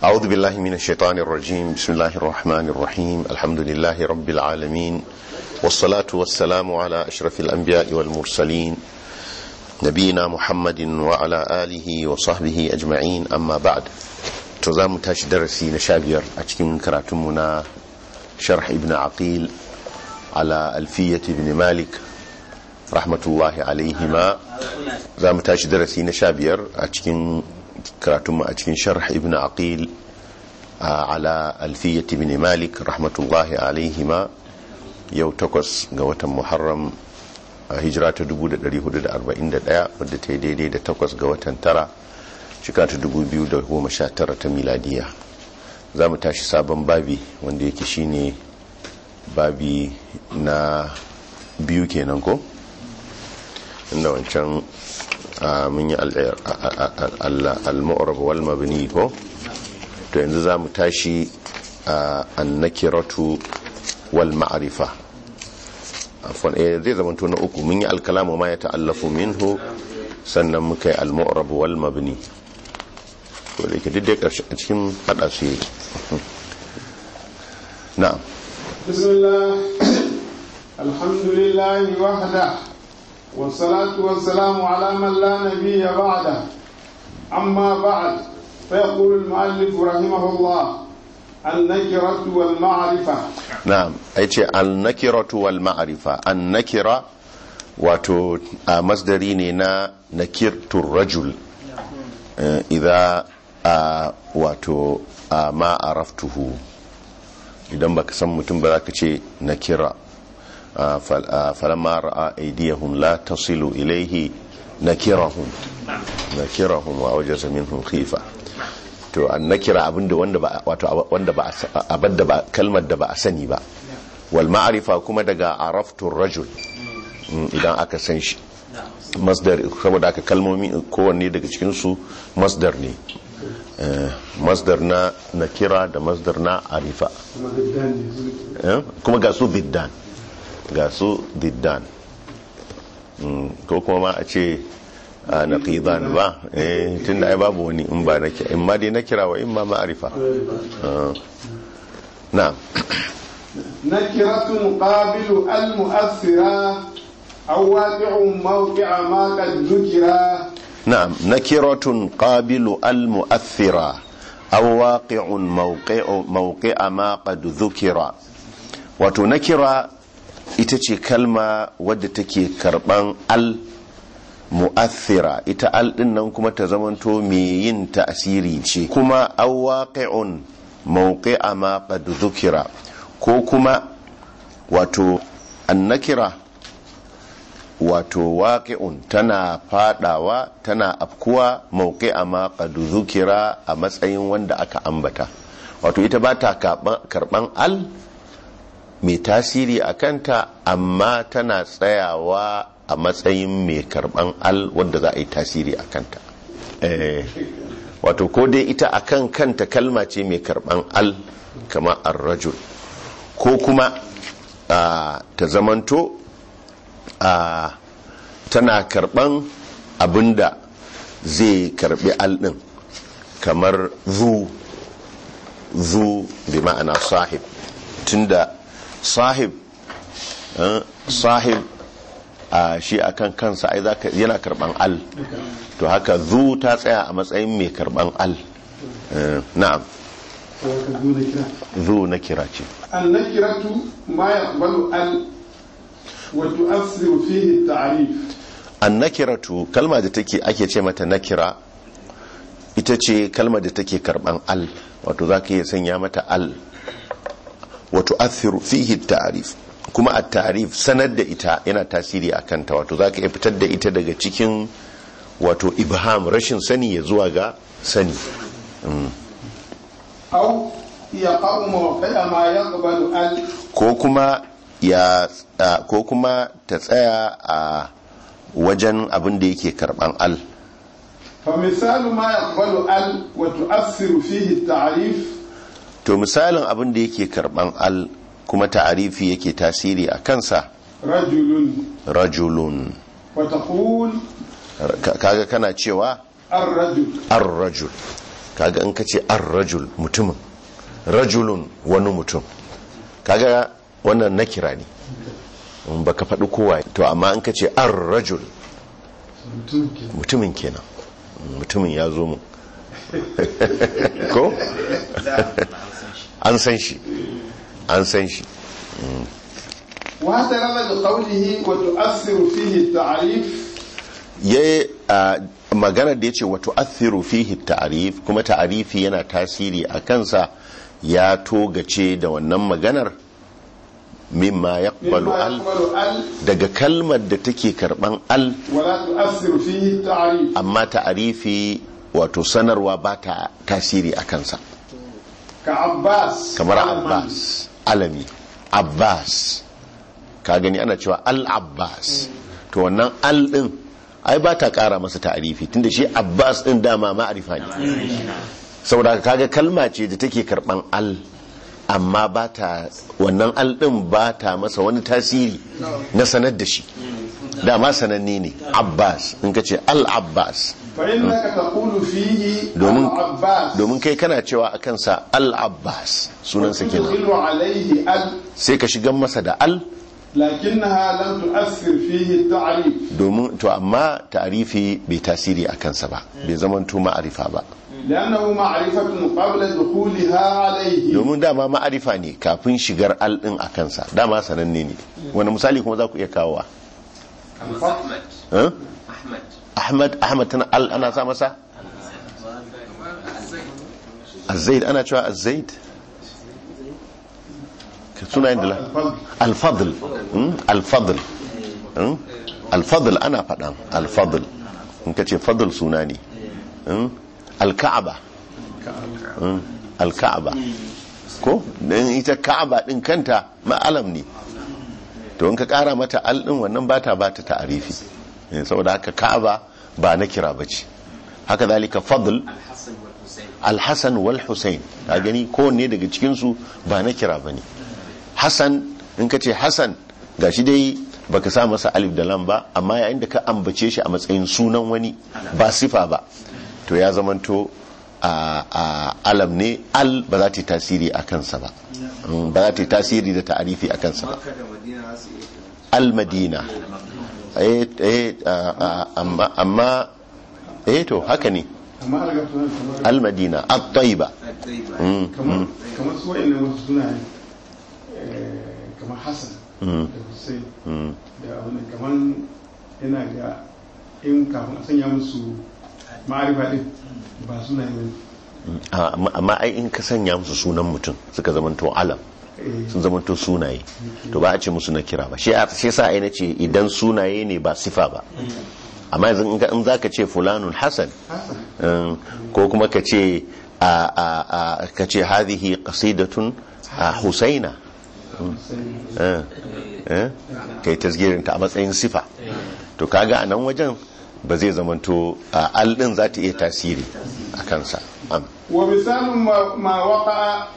أعوذ بالله من الشيطان الرجيم بسم الله الرحمن الرحيم الحمد لله رب العالمين والصلاة والسلام على أشرف الأنبياء والمرسلين نبينا محمد وعلى آله وصحبه أجمعين أما بعد تزام تاش درسي نشابير أتكين كراتمنا شرح ابن عقيل على ألفية ابن مالك رحمة الله عليهما زام تاش درسي نشابير أتكين karatunmu a cikin sharh ibn aqil ala alfiyyat ibn malik rahmatullahi alaihima yau takwas ga watan muharram a hijira ta 1441 wadda ta yi daidai da takwas ga watan tara shika ta 2019 ta miladiya za mu tashi sabon babi wanda yake shine babi na biyu kenan ko inda wancan mun yi al-mu'rab wal mabni ko to yanzu za mu tashi an-nakiratu wal ma'rifa afwan eh zai zama to na uku mun yi al-kalamu ma ya ta'allafu minhu sannan muka yi al-mu'rab wal mabni to da yake duk karshe a cikin hada su yake na'am bismillah alhamdulillah wahda والصلاة والسلام على من لا نبي بعده أما بعد فيقول المؤلف رحمه الله النكرة والمعرفة نعم أيتي النكرة والمعرفة النكرة wato a masdari ne na nakirtur rajul idza wato ma araftuhu idan baka san mutum ba za ka ce nakira فلما راى ايديهم لا تصل اليه نكرهم نكرهم واوجز منهم خيفه to an nakira abinda wanda ba wato wanda ba abinda ba kalmar da ba a sani ba wal ma'rifa kuma daga araftur rajul idan aka san shi masdar saboda aka kalmomi kowanne daga cikin su masdar ne masdar na nakira da masdar na arifa kuma ga su biddan ga su diddan ko kuma ma a ce na ƙidan ba tun da ai babu wani in ba na kira in ma dai na kira wa in ma ma'arifa na nakiratun qabilu al-mu'assira aw waqi'un mawqi'a ma qad dhukira na'am nakiratun qabilu al-mu'athira aw waqi'un mawqi'a ma qad dhukira wato nakira ita ce kalma wadda take karban al mu'athira ita al din nan kuma ta zamanto mai yin ta'asiri ce kuma awaqi'un mawqi'a ma qad dhukira ko kuma wato annakira wato waqi'un tana fadawa tana afkuwa mawqi'a ma qad dhukira a matsayin wanda aka ambata wato ita ba ta karban al mai tasiri a kanta amma tana tsayawa a matsayin mai karban al wadda za a yi tasiri a kanta wato ko dai ita a kan kanta kalma ce mai karban al kama arrajul ko kuma ta zamanto tana karban abinda zai karbi al din kamar zu zu bi ma'ana sahib tunda sahib sahib a shi akan kansa ai zaka yana karban al to haka zu ta tsaya a matsayin mai karban al na'am zu na kira ce an nakiratu ma yaqbalu al wa tu'assiru fihi ta'rif an nakiratu kalma da take ake ce mata nakira ita ce kalma da take karban al wato zaka iya sanya mata al wato athiru fihi ta'rif kuma a ta'rif sanar da ita yana tasiri a kanta wato zaka iya fitar da ita daga cikin wato ibham rashin sani ya zuwa ga sani aw yaqa'u mawqi'a ma yaqbalu al ko kuma ya ko kuma ta tsaya a wajen abin da yake karban al fa misalu ma yaqbalu al wa tu'assiru fihi ta'rif to misalin abin da yake karban al kuma ta'arifi yake tasiri a kansa rajulun rajulun wa taqul kaga kana cewa ar-rajul ar-rajul kaga in ka ce an rajul mutumin rajulun wani mutum kaga wannan nakira ne in baka faɗi kowa to amma in ka ce an rajul mutum ke mutumin kenan mutumin ya zo mu ko an san shi an san shi واعترض بقوله وتؤثر فيه التعريف ya magana da ya ce wato athiru fihi ta'arif kuma ta'arifi yana tasiri a kansa ya togace da wannan maganar mimma ya مما al يقبل ال daga kalmar da take karban al ولا تؤثر فيه التعريف amma ta'arifi wato sanarwa ba ta tasiri a kansa كعباس kamar علما. abbas alami abbas ka gani ana cewa al-abbas to wannan al din ai ba ta kara masa ta'arifi tunda shi abbas din dama ma'arifa ne saboda haka kaga kalma ce da take karban al amma ba ta wannan al din ba ta masa wani tasiri na sanar da shi dama sananne ne abbas in ka ce al-abbas فإنك تقول فيه domin العباس domin kai kana cewa a kansa al-abbas sunansa kenan وتدخل عليه ال sai ka shigan masa da al لكنها لم تؤثر فيه التعريف domin to amma ta'arifi bai tasiri a kansa ba bai zaman to ma'arifa ba لأنه معرفة قبل دخولها عليه domin dama ma'arifa ne kafin shigar al din a kansa dama sananne ne wani misali kuma za ku iya kawowa أحمد Eh? أحمد ahmad ahmad tana al ana sa masa azaid ana cewa azaid ka sunayen da la الفضل alfadl mm, alfadl mm, alfadl ana faɗan alfadl in ka ce fadl suna ne mm, alka'aba mm, alka'aba ko don ita ka'aba ɗin kanta ma'alam ne to in ka ƙara mata al ɗin wannan bata bata ta'arifi Eh, saboda haka ka'aba ba na kira bace haka zalika fadl الحسن والحسين alhassan wal hussein ka gani kowanne daga cikinsu ba na kira ba ne hassan in ka ce hassan ga shi dai baka sa masa alif da lam ba amma yayin da ka ambace shi a matsayin sunan wani ba sifa ba to ya zamanto a a alam ne al ba za ta yi tasiri a kansa ba Mm, ba za ta yi tasiri da ta'arifi a kansa ba al madina eh eh a- a- amma amma eh to haka ne amma alga sunan kamar al madina at-tayyiba Mm, kamar kamar su wa'annan wasu sunaye eh, kamar Hassan Mm. da Hussein mm. da wani kamar yana ga in kafin a sanya musu ma'arifa din ba sunaye ba Ah, amma amma ai in ka sanya musu sunan mutum suka zamanto alam Eh, sun zamanto sunaye to ba a ce musu na kira ba shi shi sa ai nace idan sunaye ne ba sifa ba amma yanzu in ka- in zaka ce fulanun hasan Hassan um, ko kuma ka ce a a a ka ce hadhihi qasidatun a husaina Hussein eh eh kai tasgirin ta a matsayin sifa to kaga a nan wajen ba zai zamanto a al din za ta iya tasiri a kansa am ومثال ما, ما وقع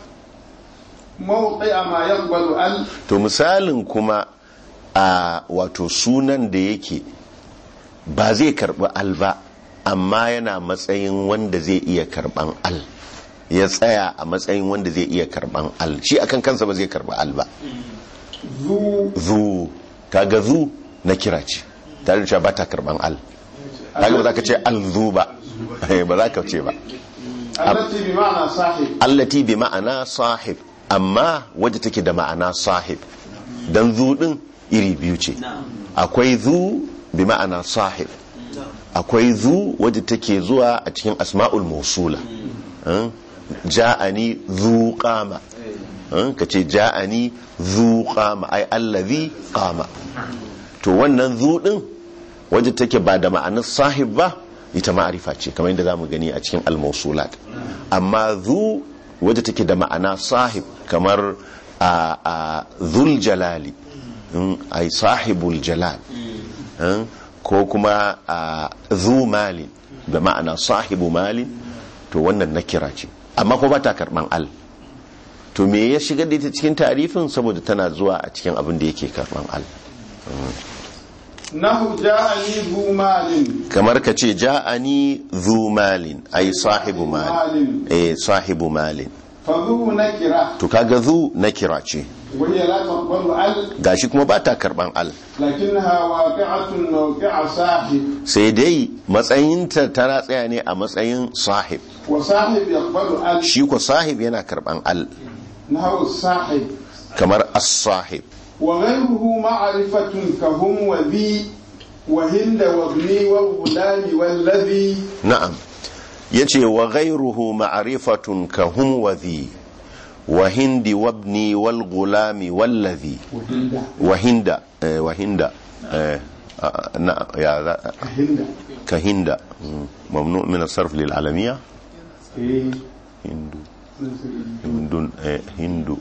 موقع ما يقبل ال to misalin kuma a wato sunan da yake ba zai karbi al ba amma yana matsayin wanda zai iya karban al ya tsaya a matsayin wanda zai iya karban al shi akan kansa ba zai karbi al ba ذو zu kaga zu na kira ce tare da cewa ba ta karban al kaga ba za ka ce al zu ba ba za ka ce ba التي بمعنى صاحب allati bi ma'ana sahib amma wadda take da ma'ana sahib dan zu din iri biyu ce akwai zu bi ma'ana sahib akwai zu wadda take zuwa a cikin asma'ul mausula Hmm? ja'ani zu qama Hmm? kace ja'ani zu qama ai allazi qama to wannan zu din wadda take ba da ma'anar sahib ba ita ma'arifa ce kamar yadda zamu gani a cikin al-mausulat amma zu wadda take da ma'ana sahib kamar a a dhul jalali mm, ai sahibul jalal mm, ko kuma a zu malin da ma'ana sahibu malin to wannan nakira ce amma ko ba ta karban al to me ya shigar da ita cikin tarifin saboda tana zuwa a cikin abin da yake karban al nahu ja'ani zu malin kamar ka ce ja'ani zu malin ai sahibu malin eh sahibu malin fa zu nakira to kaga zu nakira ce wa hiya la taqbalu al gashi kuma ba ta karban al lakinnaha waqi'atun mawqi'a sahib sai dai matsayinta tana tsaya ne a matsayin sahib wa sahib yaqbalu al shi ko sahib yana karban al nahu sahib kamar as-sahib وغيره معرفة كهم وذي وهند وابني والغلام والذي na'am yace wa ghayruhu ma'rifatun ka hum wa dhi wa hindi wabni wal gulami wallazi وهند wa hinda eh, wa hinda eh, ah, na ya za- هند ka hinda mm, mamnu min as-sarf lil alamiyya إيه. hindu hindun eh, hindu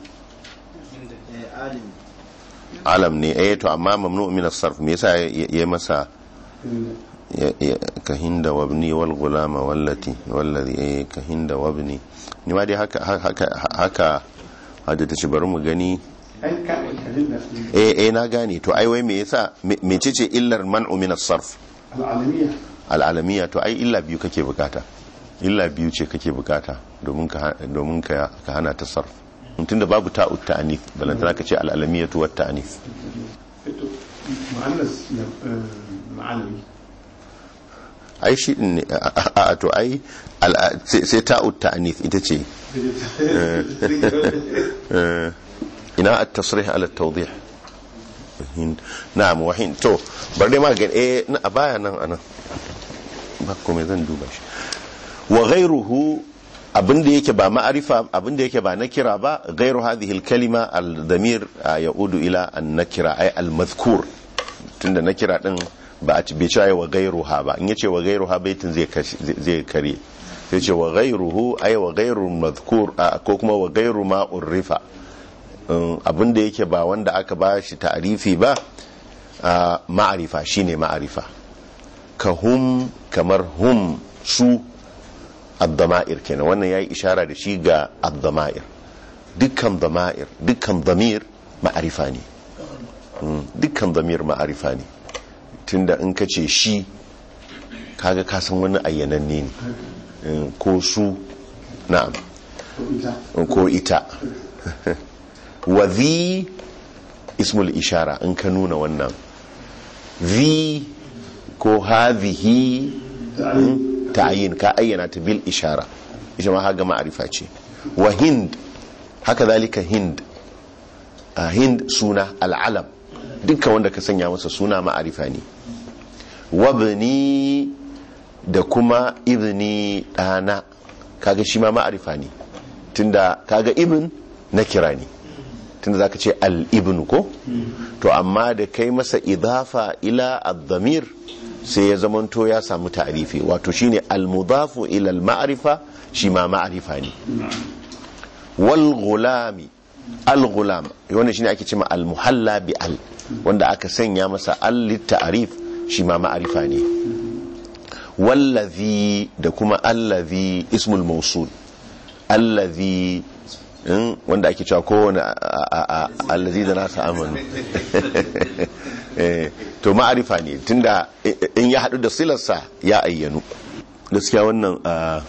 alam ne eh to amma mamnu min as-sarf me yasa ya ya masa هند. ya- ya- ka hinda wabni wal gulama wallati wallazi eh ka hinda wabni ni ma dai haka haka haka hada ta ci bari mu gani أي كان هند eh eh na gane to ai wai me yasa me- mecece illar man'u min as-sarf العالمية al'alamiya to ai illa biyu kake bukata illa biyu ce kake bukata domin ka domin ka ka hana ta sarf tunda babu ta'ut ta'anif balantana ka ce al'alamiyatu wat ta'anif مؤنث آه، معنوي ai shi din ne a- a a- to ai al- sai sai ta'ut ta'anif ita ce eh, ina at-tasrih ala at-tawdih Hind. na'am wa hind to bar dai ma ga eh na- a baya nan anan ba komai zan duba shi wa ghayruhu abinda yake ba ma'arifa abinda yake ba nakira ba ghayru hadhihi al-kalima al-damir yaudu ila an-nakira ay al-madhkur tunda nakira din ba a bai cewa wa ghayruha ba in yace wa ghayruha baitin zai kashi- zai kare sai ce wa ghayruhu ay wa ghayru madhkur ko kuma wa ghayru ma urrifa abin da yake ba wanda aka ba shi ta'arifi ba a ma'arifa shine ma'arifa ka hum kamar hum su addama'ir kenan wannan yayi ishara da shi ga addama'ir dukkan dama'ir dukkan damir ma'arifa ne Mm, dukkan damir ma'arifa ne tunda in ka ce shi kaga ka san wani ayyananne ne Mm, ko su na'am وإذا ko ita wa zi ismul ishara in ka nuna wannan zi ko hadhihi تعليم ta'yin ka ayyana ta bil ishara ita ma haga ma'arifa ce wa hind haka zalika hind a hind suna al'alam dukkan wanda ka sanya masa suna ma'arifa ne wabni da kuma ibni ɗana kaga shi ma ma'arifa ne tunda kaga ibn na kira ne tunda zaka ce al-ibn ko to amma da kai masa idafa ila ad-damir sai ya zamanto ya samu ta'rifi wato shine al-mudafu ila al-ma'rifa shi ma ma'rifa ne wal gulami al-gulam wannan shine ake cewa al-muhalla bi al wanda aka sanya masa al-ta'rif shi ma ma'rifa ne wallazi da kuma allazi ismul mausul allazi in wanda ake cewa kowane allazi da nasa amanu Eh, to ma'arifa ne tunda in ya haɗu da silarsa ya ayyanu gaskiya wannan a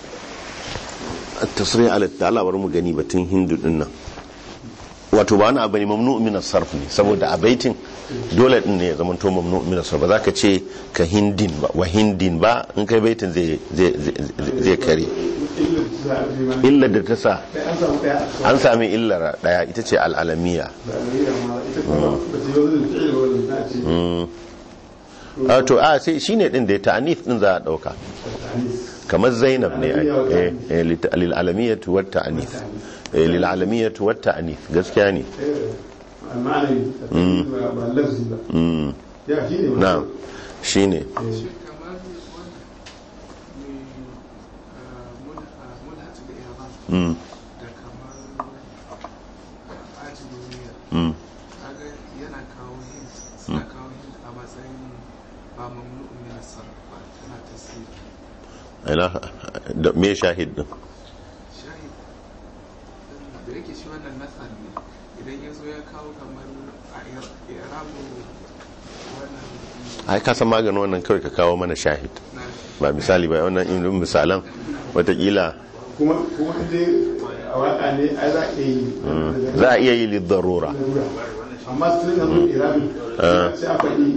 tasirin alatta Allah bari mu gani batun hindu din nan wato ba wani abu ne mamnu min sarf ne saboda a baitin dole din ne ya zama to mamnu min sarf ba za ka ce ka hindin ba wa hindin ba in kai baitin zai zai zai- zai kare illar da ta sa an sami illar daya ita ce al'alamiya a to a sai shine din da ya ta'anif din za a dauka kamar zainab ne ai. eh eh, lit- lil alamiyatu wat ta'anif eh lil alamiyatu wat ta'anif gaskiya ne المعنى ba lafzi ba mm ya shi ne na'am shine shi kamar wannan mai mulhatu da yaban mm da kamar ajiyar mm kaga yana kawo hint suna kawo hint a matsayin ba mamnu min sarf ba tana tasiri ila da me shahid din shahid da yake shi wannan nasar ne idan ya zo ya kawo kamar a irabu wannan ai ka san maganin wannan kawai ka kawo mana shahid ba misali ba wannan in misalan watakila kuma kuma inda a waka ne ai za a iya yi za a iya yi lidarura amma sun yi zama irabi sai a faɗi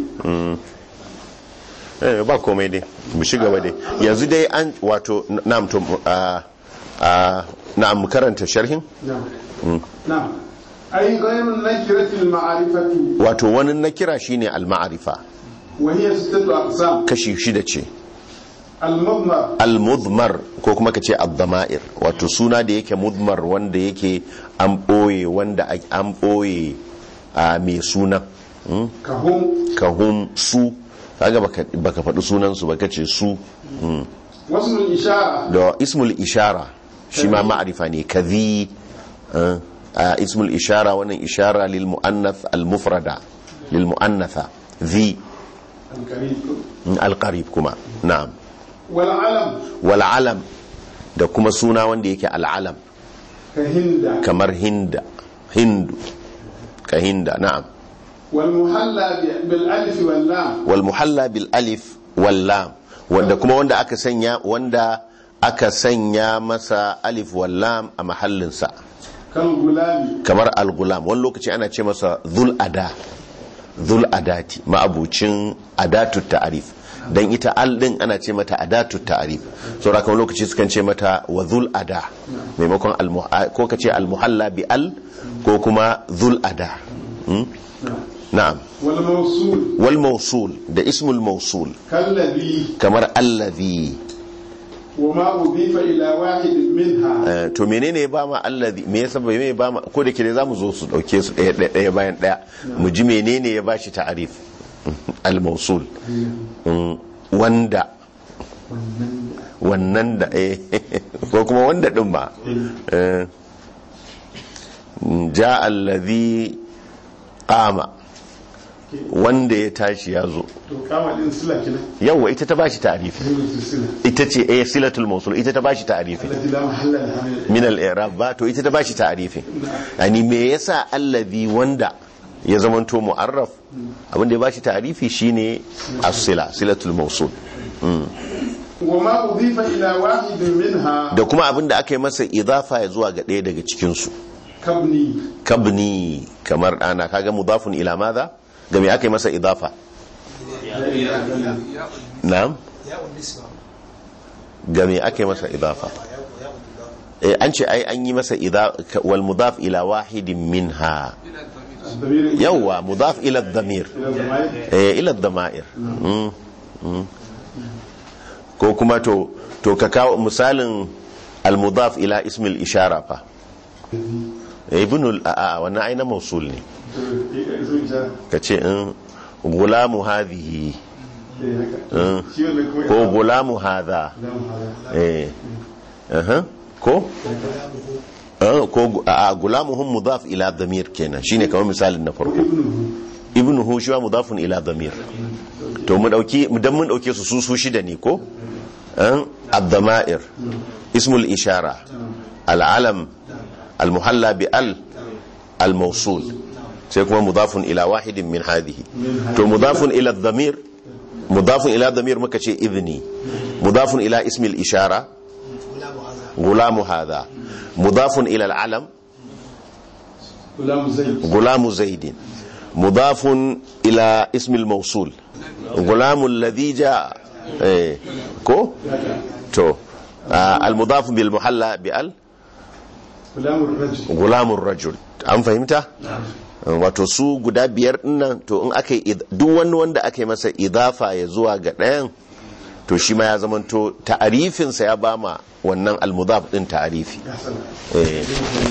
eh ba komai dai mu shiga ba dai yanzu dai an wato na'am to a a na'am karanta sharhin na'am na'am ai ghayrun nakiratil ma'arifatu wato wani nakira shine al-ma'rifa wa hiya sittatu aqsam kashi shida ce al-mudmar al-mudmar ko kuma kace ad-dama'ir wato suna da yake mudmar wanda yake an boye wanda an boye a mai suna mm? kahum kahum su kaga baka baka faɗi sunan su baka ce su mm. wasmul ishara da ismul ishara shi ma ma'arifa ne kadhi eh, a ismul ishara wannan ishara lil muannath al mufrada lil muannatha dhi al-karim al qarib kuma na'am wal alam wal alam da kuma suna wanda yake al alam ka hinda kamar hinda hindu ka hinda na'am wal muhalla bi- bil alif wal lam wal muhalla bil alif wal lam wanda kuma wanda aka sanya wanda aka sanya masa alif wal lam a mahallinsa kal gulami kamar al-gulam wani lokaci ana ce masa zul ada zul adati ma'abucin adatu ta'arif dan ita al din ana ce mata adatu ta'arif saboda kan lokaci sukan ce mata wa zul ada maimakon al ko kace al muhalla bi al ko kuma zul ada Hmm? na'am wal mawsul wal mawsul da ismul mawsul kallabi kamar allazi wa ma udifa ila wahid minha Eh, to menene ya ba ma allazi me yasa bai me ba ma ko da kire zamu zo su dauke su daya daya daya bayan daya mu ji menene ya bashi ta'arif al mawsul Mm, wanda wannan da eh ko kuma wanda din ba Eh, ja allazi qama wanda ya tashi ya zo to kama din sila kina yawa ita ta bashi ta'arifi dole sila ita ce eh silatul mawsul ita ta bashi ta'arifi allati la mahalla laha min min al-i'rab ba to ita ta bashi ta'arifi yani me yasa allazi wanda ya zamanto mu'arraf abin da ya bashi ta'arifi shine as-sila silatul mawsul wa ma udifa ila wahid minha da kuma abin da aka yi masa idafa ya zuwa ga ɗaya daga cikin su kabni kabni kamar ana kaga mudafun ila madha ga me aka yi masa idafa na'am ga me aka yi masa idafa eh an ce ai an yi masa idafa wal mudaf ila wahidin minha ضمير yawwa mudaf ila dhamir الى الضمائر eh ila dhama'ir Mm, mm. ko kuma to to ka kawo misalin al mudaf ila ismil ishara fa eh ibnul a a wannan aina mausul ne اسم إشارة. ka ce in gulamu hadhihi إيه هكا. Mm. شي ولا كوي- ko gulamu hadha لا محالة. eh aha ko Eh, ko gu- a a, gulamuhum mudaf ila dhamir kenan shine kamar misalin na farko وابنه ibnuhu shi wa mudafun ila dhamir to mu dauki dan mun dauke su su su shida ne ko an ad-dama'ir ismul ishara al-alam al-muhalla bi al al-mawsul sai kuma mudafun ila wahidin min hadhihi to mudafun ila dhamir mudafun ila dhamir muka ce idni mudafun ila ismil ishara gulamu hadha mudafun ila al-alam غلام زيد غلام زيد مضاف إلى اسم الموصول غلام الذي جاء إيه. كو تو آه المضاف بالمحلى بأل غلام الرجل غلام الرجل an fahimta wato su guda biyar dinnan to in aka yi duk wani wanda aka yi masa idafa ya zuwa ga ɗayan to shi ma ya zamanto ta'arifinsa ya bama wannan almudaf din ta'arifi يا سلام eh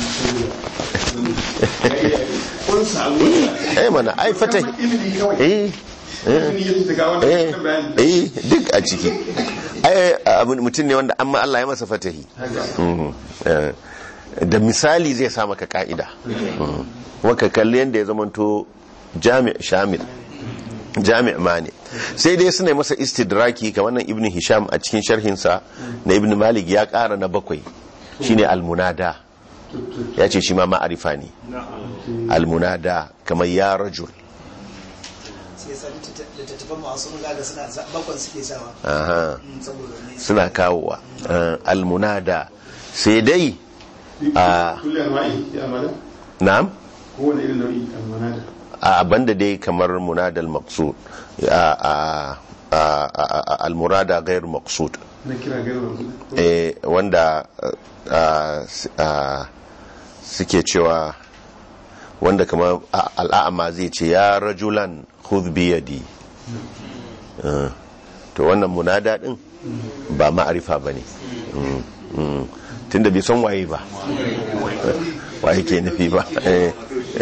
kun samu eh mana ai fata ilimi kawai eh eh ilimi yake daga eh wannan bayani eh duk a ciki ai abin mutum ne wanda amma Allah ya masa fatahi Mhm. Eh, da misali zai sa maka ka'ida Mhm. kuma ka kalli yadda ya zamanto jami' shamil jami' mani sai dai suna masa istidraki kamar nan ibn hisham a cikin sharhinsa na ibn malik ya kara na bakwai shine almunada ya ce shi ma ma'arifa ne almunada kamar ya rajul suke sa littattafan masu mun gaga suna sa- bakon suke sawa aha Mm, saboda ne suna kawowa Eh, almunada sai dai a kulle anwa'i ya amada na'am kowane irin nau'i almanada a banda dai kamar munadal maqsud a a a- a- a- almurada ghair maqsud na kira gairu wanzu eh, wanda uh, uh, suke cewa wanda kamar a- al'a'ama zai ce ya rajulan khudh biyadi Uh, to wannan munada din ba ma'arifa ba ne tunda bai san waye ba waye ke nufi ba Eh.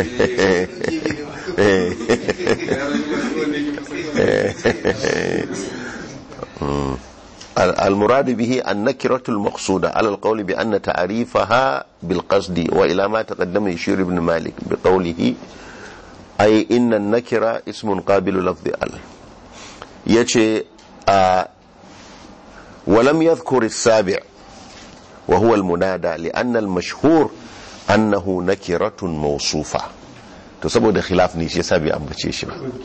Eh. المراد به النكرة المقصودة على القول بأن تعريفها بالقصد وإلى ما تقدم يشير ابن مالك بقوله أي إن النكرة اسم قابل لفظ ال يجي آه ولم يذكر السابع وهو المنادى لأن المشهور أنه نكرة موصوفة تصبح خلاف نيشي سابع أم بتشيشي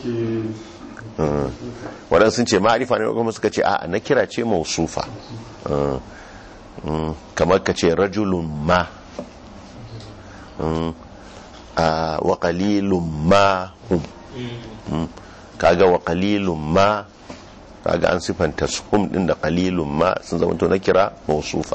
waɗansu sun ce ma'arifa ne kuma suka ce a na kira ce mausufa Uh, mm, kamar ka ce rajulun ma Mm, a wa qalilun ma hum Mm, kaga wa qalilun ma kaga an sifanta su hum din da qalilun ma sun zama to na kira mausufa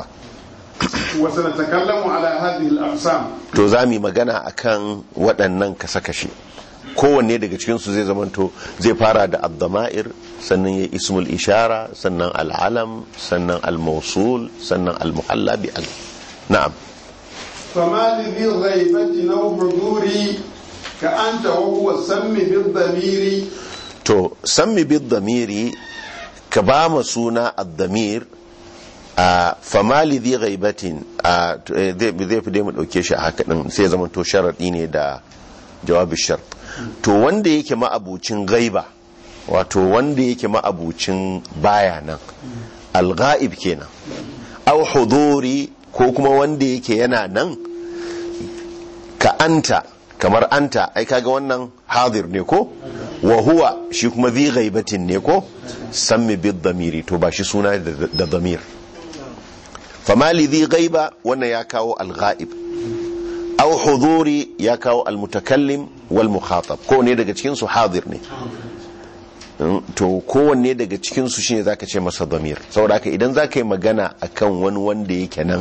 وسنتكلم على هذه الأقسام to za mu yi magana akan waɗannan kasa-kashe kowanne daga cikinsu zai zamanto zai fara da abdama'ir sannan ya ismul ishara sannan al'alam sannan al-mausul sannan al-muhalla bi al na'am فما لذي الغيبة أو حضوري كأنت وهو سم بالضمير to sammi bid damiri ka ba ma suna ad-damir a famali dhi ghaibatin a to, eh, zai zai fi dai mu dauke shi a haka din sai ya zamanto sharadi ne da jawabi shart to wanda yake ma'abucin gaiba wato wanda yake ma'abucin baya nan al-ghaib kenan aw huduri ko kuma wanda yake yana nan ka anta kamar anta ai kaga wannan hadir ne ko wa huwa shi kuma zi ghaibatin ne ko sammi bid damiri to ba shi suna da da damir fama li zi ghaiba wannan ya kawo al ghaib aw huduri ya kawo al mutakallim wal mukhatab ko ne daga cikin su hadir ne Mm, to kowanne daga cikin su shine zaka ce masa damir saboda haka idan zaka yi magana akan wani wanda yake nan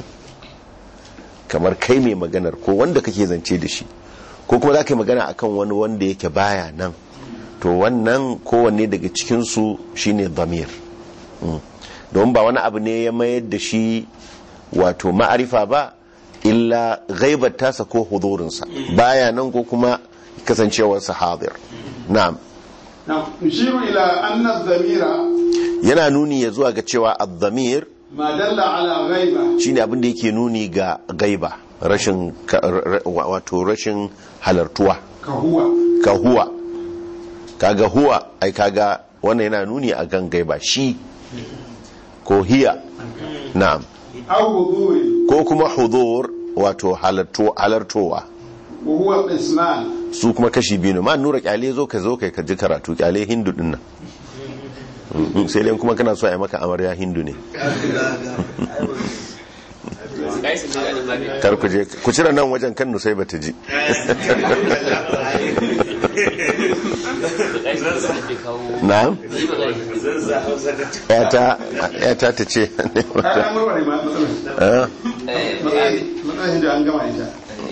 kamar kai mai maganar ko wanda kake zance da shi ko kuma za ka yi magana akan wani wanda yake baya nan to wannan kowanne daga cikinsu shine damir Mm. don ba wani abu ne ya mayar da shi wato ma'arifa ba illa gaibar tasa ko hudurinsa baya nan ko kuma kasancewarsa hadir na'am نعم نشير إلى أن الضمير yana nuni ya zuwa ga cewa ad-damir ما دل على غيبة shine abin da yake nuni ga gaiba rashin ka- ra- ra- wato rashin halartuwa كهو ka huwa kaga huwa ai kaga wannan yana nuni a kan gaiba shi ko hiya na'am أو حضور ko kuma hudur wato halarto- halartowa وهو قسمان su kuma kashi biyu ne ma nura kyale zo ka zo kai ka ji karatu kyale hindu din nan Mm, sai dai kuma kana so a yi maka amarya hindu ne Kai su jira da magana. kar ku je ku cire nan wajen kan nusai bata ji Kai su jira da kawo. na'am Yi magana. yata yata ta ce ne أنا wata مرة ما مثلا Ah, Eh, مثلا هندو أنجما إنجا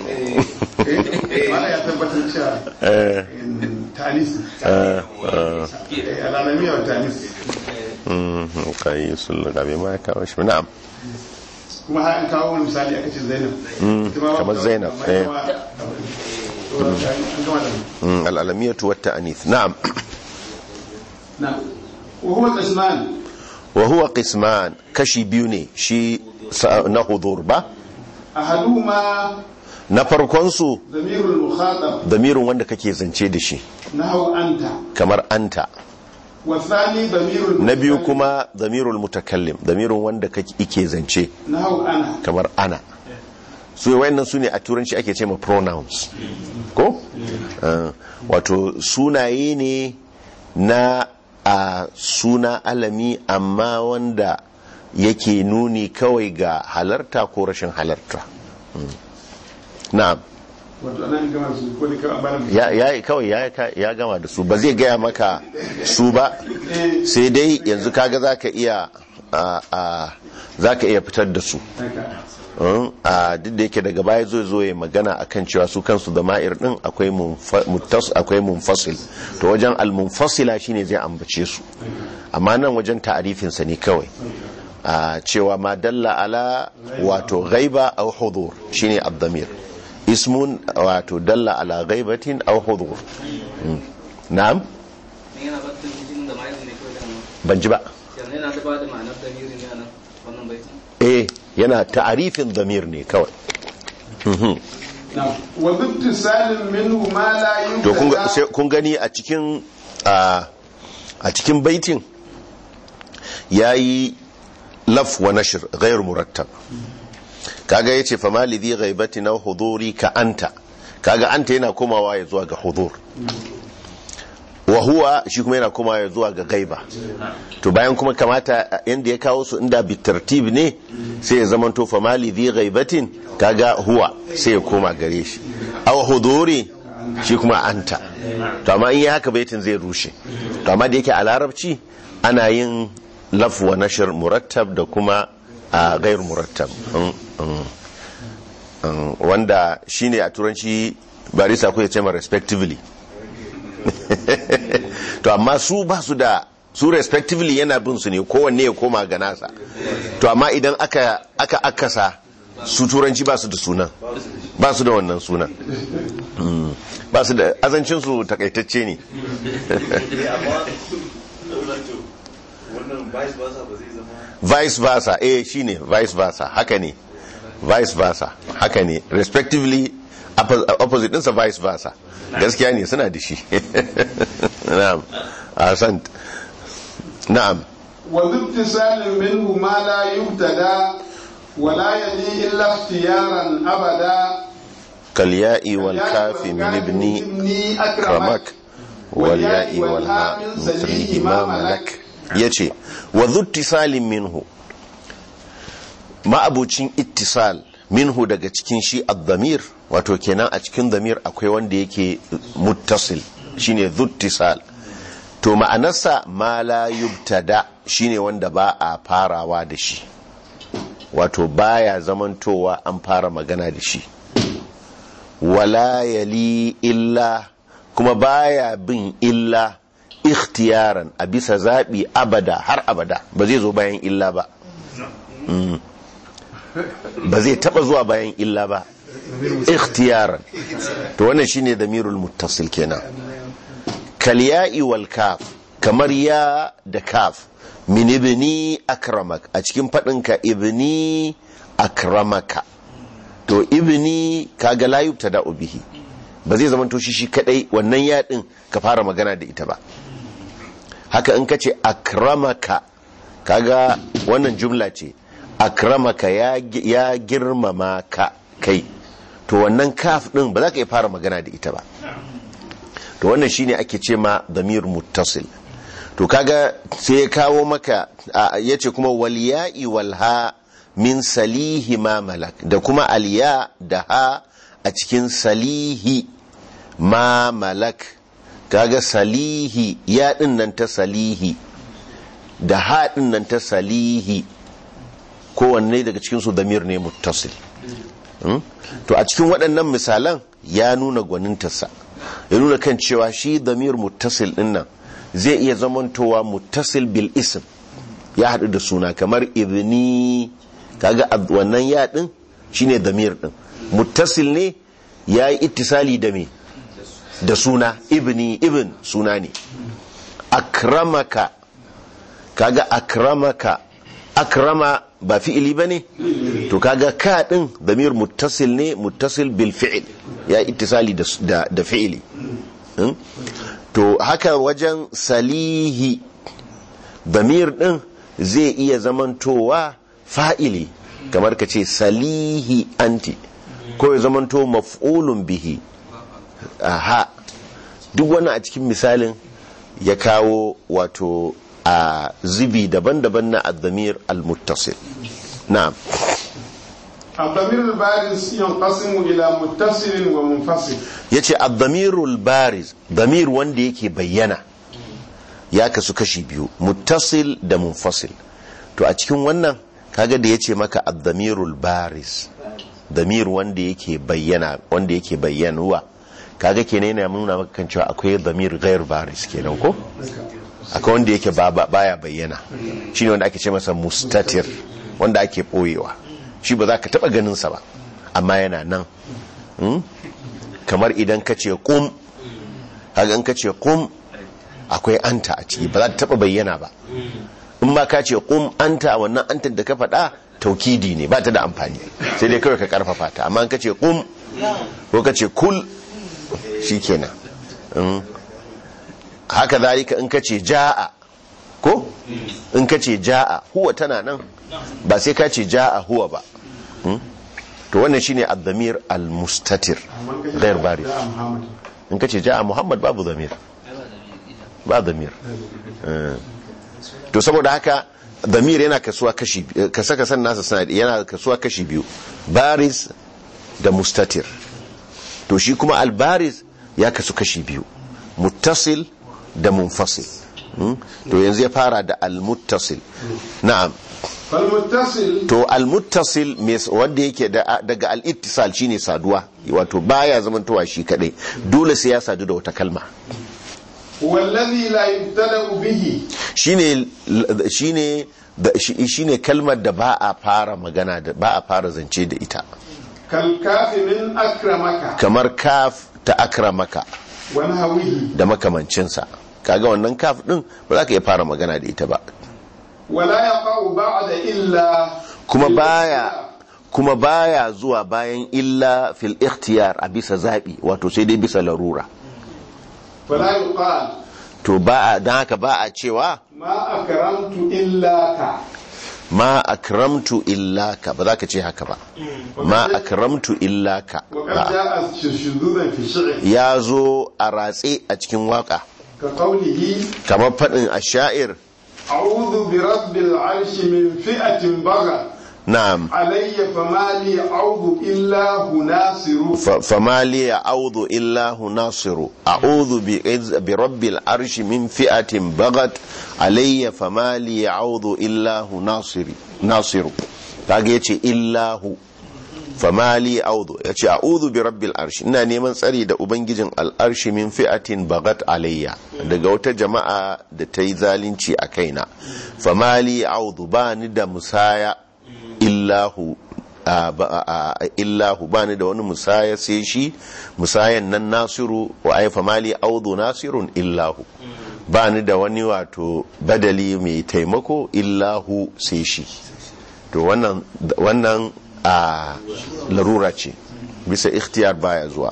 ما يا تبتل شيء eh, تانيس ah, ah. العالمية والتانيس Mm, kai sun lagabe ma ya kawo shi na'am kuma har an kawo wani misali aka ce zainab Ita ma kamar ba- Zainab, amma eh. ita ma- to, an gama da mu. Mm, al'alamiyatu wata anith na'am na وهو قسمان wa huwa qisman kashi biyu ne shi sa- na hudur ba أحدهما na farkon su ضمير المخاطب damirin wanda kake zance da shi نحو أنت kamar anta والثاني ضمير na biyu المتكلم kuma damirul mutakallim damirin wanda kake ike zance نحو أنا kamar ana su wayannan su ne a turanci ake ce ma pronouns ko Ah, wato sunaye ne na a suna alami amma wanda yake nuni kawai ga halarta ko rashin halarta Mm. na'am wato anan gama su ko da kawai bana ya ya kawai ya ya gama da su ba zai gaya maka su ba sai dai yanzu kaga zaka iya a a zaka iya fitar da su haka Mm, a duk da yake daga baya zo zo ya magana akan cewa su kansu da ma'ir din akwai munfa- muttas akwai munfasil to wajen al-munfasila shine zai ambace su amma nan wajen ta'arifin sa ne kawai a cewa ma dalla ala wato ghaiba aw hudur shine ad-damir ismun wato dalla ala ghaibatin aw hudur Mm. na'am yana ba ta jin da ma'aikata ne kawai da hannu ban ji ba yanzu yana da ba da ma'anar damiri ne a nan wannan baitin eh yana ta'arifin damir ne kawai Mhm. na wa bittisalin minhu ma la to kun ga- yubtada sai- kun gani a cikin a a cikin baitin yayi laf wa nashr ghayr murattab kaga yace fa mali dhi ghaibati na huduri ka anta kaga anta yana komawa ya zuwa ga hudur wa huwa shi kuma yana komawa ya zuwa ga gaiba to bayan kuma kamata yanda ya kawo su inda bi tartib ne sai ya zamanto fa mali dhi ghaibatin kaga huwa sai ya koma gare shi aw huduri shi kuma anta to amma in yi haka baitin zai rushe to amma da yake a larabci ana yin laf wa nashr murattab da kuma a gair murattab Mm, mm, mm, wanda shine a turanci barisa ko ya ce ma respectively to amma su ba su da su respectively yana bin su ne kowanne ya koma ga nasa to amma idan aka aka akasa su turanci ba su da sunan ba su da wannan sunan Mm. ba su da azancin su takaitacce ne wannan vice versa ba zai zama vice versa eh shine vice versa haka ne vice versa haka ne respectively oppo- opposite ɗinsa vice versa gaskiya ne suna da shi na'am ahsant na'am wa bittisalin minhu ma la yubtada wa la yali illa ikhtiyaran abada kalya'i wal kafi min ibni ramak wal ya'i wal ha mithlihi ma malak yace wa dhu ittisalin minhu ma'abucin ittisal minhu daga cikin shi ad-damir wato kenan a cikin damir akwai wanda yake muttasil shine dhu ittisal to ma'anarsa ma la yubtada shine wanda ba a farawa da shi wato baya zamantowa an fara magana da shi wala yali illa kuma baya bin illa ikhtiyaran a bisa zaɓi abada har abada ba zai zo bayan illa ba Mm. ba zai taba zuwa bayan illa ba ikhtiyaran to wannan shine damirul muttasil kenan kal ya'i wal kaf kamar ya da kaf min ibni akramak a cikin fadinka ibni akramaka to ibni kaga la yubtada bihi ba zai zama to shi shi kadai wannan ya din ka fara magana da ita ba haka in ka ce akramaka kaga wannan jumla ce akramaka ya, ya girmama ka kai to wannan kaf din ba za ka iya fara magana da ita ba to wannan shine ake ce ma damir muttasil to kaga sai ya kawo maka ya ce kuma walya'i walha min salihi ma malak da kuma alya da ha a cikin salihi ma malak kaga salihi ya din nan ta salihi da ha din nan ta salihi kowanne daga cikinsu damir ne muttasil to a cikin waɗannan misalan ya nuna gwanintarsa ya nuna kan cewa shi damir muttasil din nan zai iya zamantowa muttasil bil ism ya haɗu da suna kamar ibni kaga wannan ya ɗin shine damir ɗin muttasil ne ya yi ittisali da me da suna ibni ibn suna ne akramaka kaga akramaka akrama ba fi'ili ba ne to kaga ka din damir muttasil ne muttasil bil fi'il ya ittisali da, da fi'ili hmm? to haka wajen salihi damir din zai iya zamantowa fa'ili kamar ka ce salihi anti ko ya zamanto maf'ulun bihi aha duk wannan a cikin misalin ya kawo wato a zubi daban-daban na ad-damir al-muttasil na'am الضمير البارز ينقسم إلى متصل ومنفصل yace ad-damirul bariz damir wanda yake bayyana ya kasu kashi biyu muttasil da munfasil to a cikin wannan kaga da yace maka ad-damirul bariz damir wanda yake bayyana wanda yake bayyanuwa kaga kenan yana nuna maka kan cewa akwai damir ghair bariz kenan ko akwai wanda yake ba ba- baya bayyana shine wanda ake ce masa mustatir wanda ake boyewa shi ba za ka taba ganin sa ba amma yana nan Hmm? kamar idan ka ce kum haka in ka ce kum akwai anta a ciki ba za ta taba bayyana ba in ma ka ce kum anta wannan anta da ka faɗa taukidi ne ba ta da amfani sai dai kawai ka karfafa ta amma in ka ce kum ko ka ce kul shikenan Mm. haka zalika in ka ce ja'a ko in ka ce ja'a huwa tana nan ba sai ka ce ja'a huwa ba Mm. to wannan shine ad-damir al-mustatir ghair bari يا محمد in ka ce ja'a muhammad babu damir ba damir Eh. to saboda haka damir yana kasuwa kashi kasa kasan nasa suna yana kasuwa kashi biyu baris da mustatir to shi kuma al-baris ya kasu kashi biyu muttasil da munfasil Hmm? to yanzu ya fara da al-muttasil na'am فالمتصل to al-muttasil mes- wanda yake da- daga al-ittisal shine saduwa wato baya zamantowa shi kadai dole sai ya sadu da wata kalma هو الذي لا يبتدأ به shine shine da- shi- shine kalmar da ba a fara magana da ba a fara zance da ita كالكاف من أكرمك kamar kaf ta akramaka ونهوه da makamancinsa kaga wannan kaf din ba za ka iya fara magana da ita ba ولا يقع بعد إلا kuma baya kuma baya zuwa bayan illa fil ikhtiyar a bisa zabi wato sai dai bisa larura فلا يقال to ba a don haka ba a cewa ما أكرمت إلا ك ma akramtu illaka ba za ka ce haka ba ma akramtu illaka وقد ba جاء شذوذا في الشعر ya zo a ratse a cikin waka كقوله kamar faɗin a sha'ir أعوذ برب العرش من فئة بغت na'am علي فما لي أعوذ إلا ناصر fa- fama li a'udhu illa hu nasiru a'udhu bi izz- bi rabbil arshi min fi'atin bagat alayya fama li a'udhu illa hu nasiri nasiru kaga yace illa hu fama li a'udhu yace a'udhu bi rabbil arshi ina neman tsari da ubangijin al'arshi min fi'atin bagat alayya daga wata jama'a da ta yi zalunci a kaina fama li a'udhu ba ni da musaya illahu a- ba- a- a- illahu ba ni da wani musaya sai shi musayan nan nasiru wa aifa mali audu nasirun illahu ba ni da wani wato badali mai taimako illahu sai shi to wannan wannan a larura ce bisa ikhtiyar baya zuwa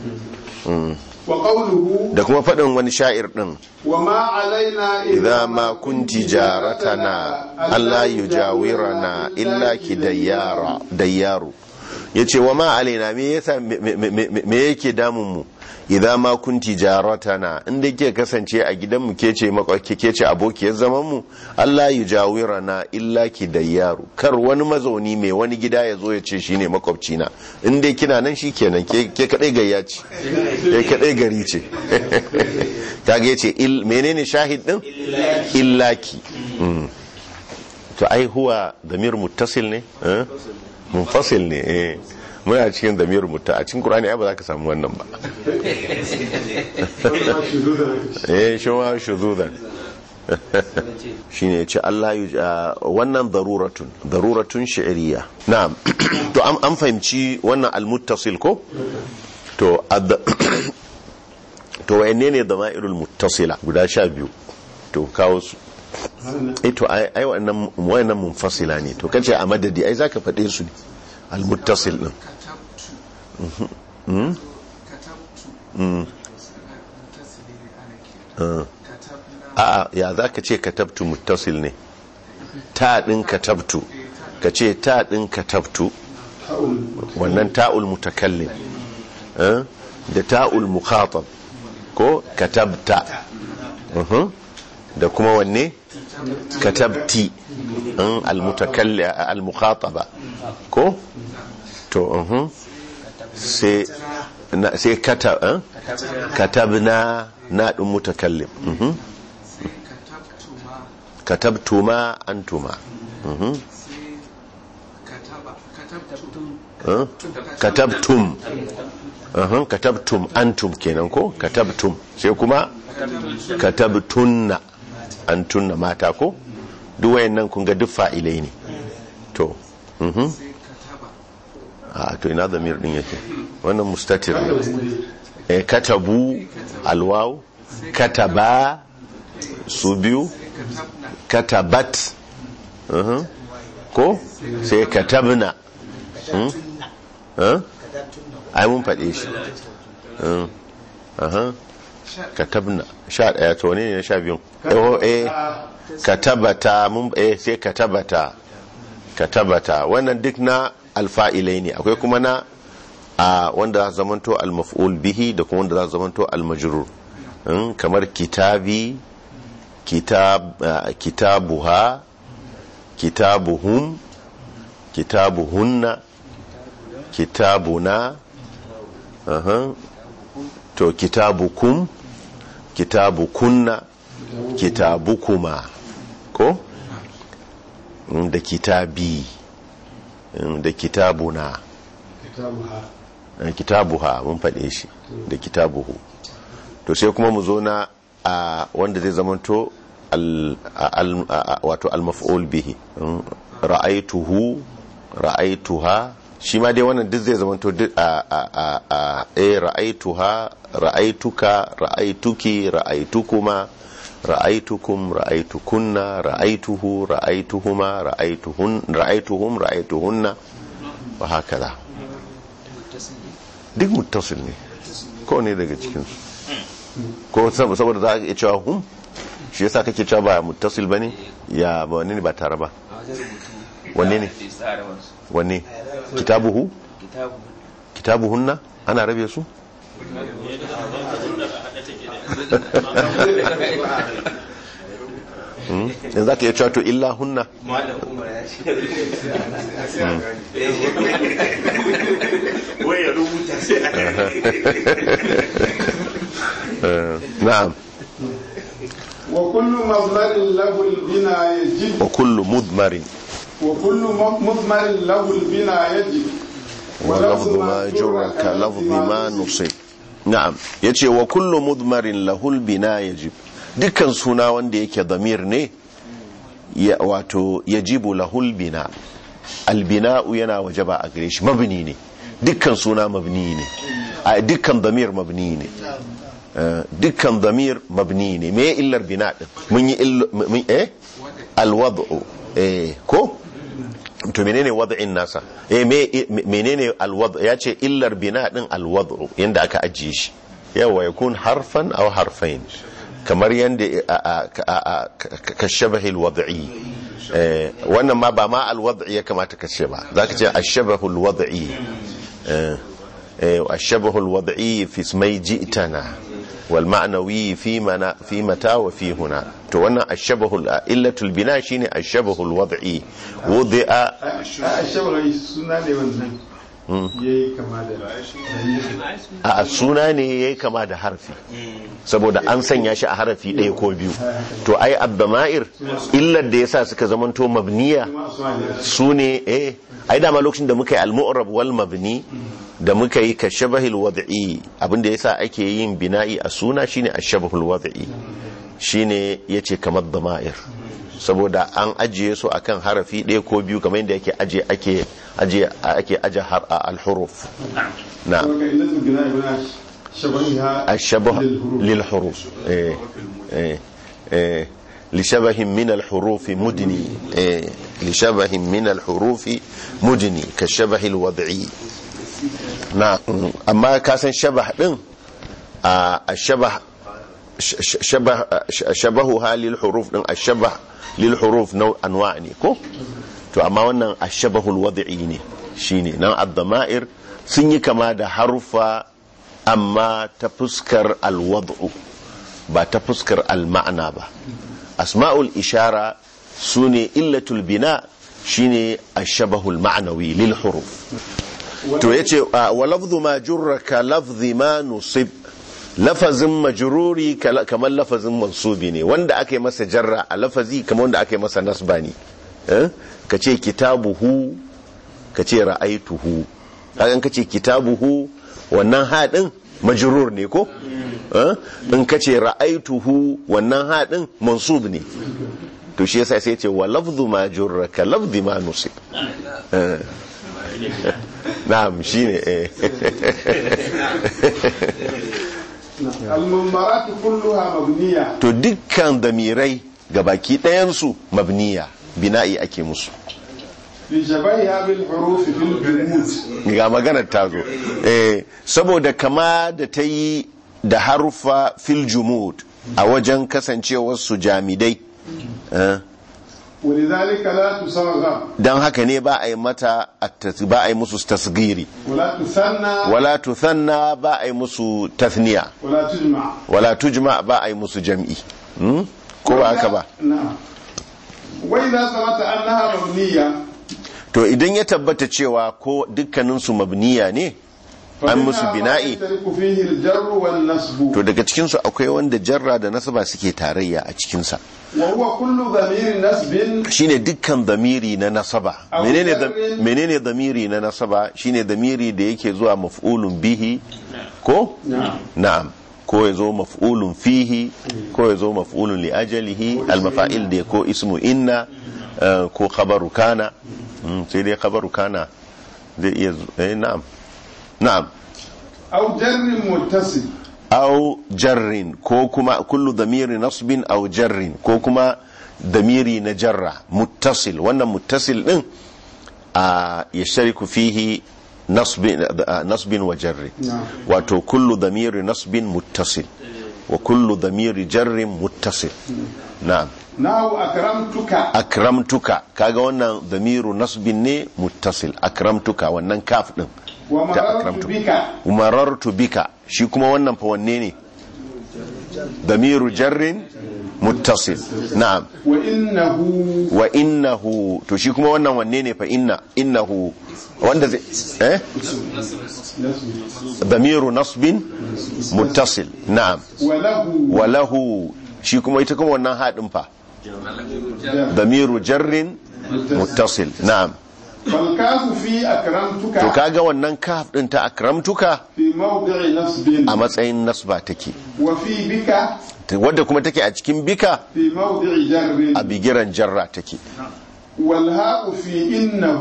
وقوله da kuma faɗin wani sha'ir ɗin وما علينا إذا ما كنت جارتنا ألا يجاورنا إلا كديار ديار yace wa ma alaina me yasa me- me me- me yake damun mu idan ma kunti jaratana inda ke kasance a gidan mu ke ce makwaki ke ce abokiyar zaman mu Allah ya jawirana illa ki dayyaru kar wani mazauni mai wani gida ya zo ya ce shine makwabci na in dai kina nan shikenan ke ke kadai gayya ce ke kadai gari ce kaga yace il menene shahid din illaki Mm. to ai huwa damir muttasil ne eh? munfasil ne eh muna cikin damir mutta a cikin qur'ani ai ba za ka samu wannan ba eh shi ma shuzudan shine yace Allah ya wannan daruratun daruratun shi'riya na'am to an an fahimci wannan almuttasil ko to ad- to wayanne ne dama'irul muttasila guda sha biyu to kawo su eh to ai ai wannan wayannan munfasila ne to kace a madadi ai zaka faɗe su ne almuttasil din katabtu katabtu mutasili ne ana kira katabna a'a ya zaka ce katabtu muttasil ne ta din katabtu ka ce ta din katabtu wannan ta'ul mutakallim eh, da ta'ul mukhatab ko katabta Mhm. da kuma wanne katabti in almutakalli almukhataba ko to mhm. sai na- sai kata eh? katabna na din mutakallim mhm. sai katabtuma katabtuma antuma mhm. sai kataba katabtum eh? katabtum mhm. katabtum antum kenan ko katabtum sai kuma katabtunna antunna mata ko duk wayannan kun ga duk fa'ilai ne to mhm. sai kataba a to ina zamir din yake wannan mustatir ne eh katabu alwaw kataba su biyu katabna katabat uhum. ko sai katabna Hmm? Huh? ai mun faɗe shi Hmm. Aha. katabna sha ɗaya to ne ne sha biyun oh eh katabata mun eh sai katabata katabata wannan duk na alfa'ilai ne akwai kuma na a wanda za su zamanto almaf'ul bihi da kuma wanda za su zamanto almajrur Mm, kamar kitabi kitab ah, kitabuha kitabuhum kitabuhunna kitabuna aha to kitabukum kitabukunna kitabukuma ko Mm, da kitabi Mm, da kitabuna kitabuha Eh, kitabuha mun faɗe shi da kitabuhu to sai kuma mu zo na a wanda zai zamanto al- al- a- wato al-maf'ul bihi Mm, ra'aituhu ra'aituha shi ma dai wannan duk zai zamanto duk a a a a eh ra'aituha ra'aituka ra'aituki ra'aitukuma ra'aitukum ra'aitukunna ra'aituhu ra'aituhuma ra'aituhun ra'aituhum ra'aituhunna wa hakaza duk muttasil ne ko ne daga cikinsu ko sab- saboda za a iya cewa hum shi yasa kake cewa ba muttasil bane ya ba wanne ne ba tare ba a wajen rubutu Wanne ne? da tsara wasu wanne kitabuhu kitabu kitabuhunna ana rabe su Hmm? yanzu za ka iya cewa to illa hunna malam umar ya ce wai ya rubuta sai a Eh, na'am وكل مضمر له البناء يجب wa kullu mudmarin وكل م- مضمر له البناء يجب ولفظ ما جر كلفظ ما نصب na'am yace wa kullu mudmarin lahul bina yajib dukkan suna wanda yake damir ne ya wato yajibu lahul bina albina'u yana wajaba a gare shi mabni ne dukkan suna mabni ne a dukkan damir mabni ne Eh, dukkan damir mabni ne me illar bina din mun yi ill- mun eh alwad'u eh ko to menene wad'in nasa eh me menene alwad ya ce illar bina din alwad'u yanda aka ajiye shi yawa yakun harfan aw harfain kamar yanda ka shabahi alwad'i eh wannan ma ba ma alwad'i ya kamata ka ce ba zaka ce ashabahu alwad'i eh eh ashabahu alwad'i fi ismai ji'tana wal ma'nawi fi mana fi mata wa fi huna to wannan ashabahu illatul bina shine ashabahu alwad'i wudi'a a shawarar suna ne wannan ya yi kama da a suna ne ya yi kama da harfi saboda an sanya shi a harafi ɗaya ko biyu to ai abdama'ir illar da ya sa suka zamanto mabniya su ne eh ai dama lokacin da muka yi al-mu'rab wal mabni da muka yi ka shabahil wad'i abinda yasa ake yin bina'i a suna shine ashabahul wad'i shine yace kamar dama'ir saboda an ajiye su akan harafi ɗaya ko biyu kamar yadda yake aje ake aje ake aje har al-huruf na saboda illatul bina ibn shabahiha الشبه lil للحروف إيه إيه إيه لشبه من الحروف مدني إيه لشبه من الحروف مدني كالشبه الوضعي نعم أما كاسن شبه دين آه الشبه ش- ش- شبه ش- شبهها للحروف دين الشبه للحروف نوع أنواع ne ko to amma wannan ashabahul wad'i ne shine nan ad-dama'ir sun yi kama da harufa amma ta fuskar alwad'u ba ta fuskar al-ma'ana ba asma'ul ishara su ne illatul bina shine ashabahul ma'anawi lil huruf to yace wa lafzu ma jurra ka lafzi ma nusib lafazin majruri kala- kamar lafazin mansubi ne wanda aka yi masa jarra a lafazi kamar wanda aka yi masa nasba ne eh? ka ce kitabuhu ka ce ra'aituhu kagan ka ce kitabuhu wannan haɗin majrur ne ko Eh? in ka ce ra'aituhu wannan haɗin mansub ne to shi yasa sai ce wa lafzu ma jurra ka lafzi ma nusib Eh. na'am shine eh المنبرات كلها مبنية to dukkan damirai ga baki ɗayansu mabniya bina'i ake musu لشبهها بالحروف في الجمود ga maganar ta zo eh, saboda kama da ta yi da harufa fil jumud a wajen kasancewar su jamidai eh, ولذلك لا تصغر don haka ne ba a yi mata at-tas- ba a yi musu tasgiri ولا تثنى wala tuthanna ba a yi musu tathniya ولا تجمع wala tujma ba a yi musu jam'i Hmm? ko ba haka ba نعم وإذا ثبت أنها مبنية to idan ya tabbata cewa ko dukkaninsu mabniya ne an musu فمنها ما bina'i يشترك فيه الجر والنصب to daga cikinsu akwai wanda jarra da nasaba suke tarayya a cikinsa وهو كل ضمير نسب shine dukkan damiri na nasaba Aw menene da- jarrin. menene damiri na nasaba shine damiri da yake zuwa maf'ulun bihi ko نعم na'am ko ya zo maf'ulun fihi ko ya zo maf'ulun li ajalihi almafa'il da ko ismu inna eh, ko khabaru kana Mm, sai dai khabaru kana zai iya zu- eh, na'am na'am أو جر متصل au jarrin ko kuma kullu damiri nasbin au jarrin ko kuma damiri na jarra muttasil wannan muttasil din a yashtariku fihi nasbin a, nasbin wa jarrin نعم wato kullu damiri nasbin muttasil wa kullu damiri jarrin muttasil na'am نحو أكرمتك akramtuka kaga wannan damiru nasbin ne muttasil akramtuka wannan kaf din ta ومررت akramtu بك umarartu bika shi kuma wannan fa wanne ne damiru jarrin muttasil na'am وإنه wa innahu to shi kuma wannan wanne ne fa inna innahu wanda zai eh damiru nasbin muttasil na'am وله wa lahu shi kuma ita kuma wannan haɗin fa damiru jarrin muttasil na'am فالكاف في أكرمتك to kaga wannan kaf din ta akramtuka في موضع نصب a matsayin nasba take وفي بك wadda kuma take a cikin bika في موضع جر a bigiran jarra take والهاء في إنه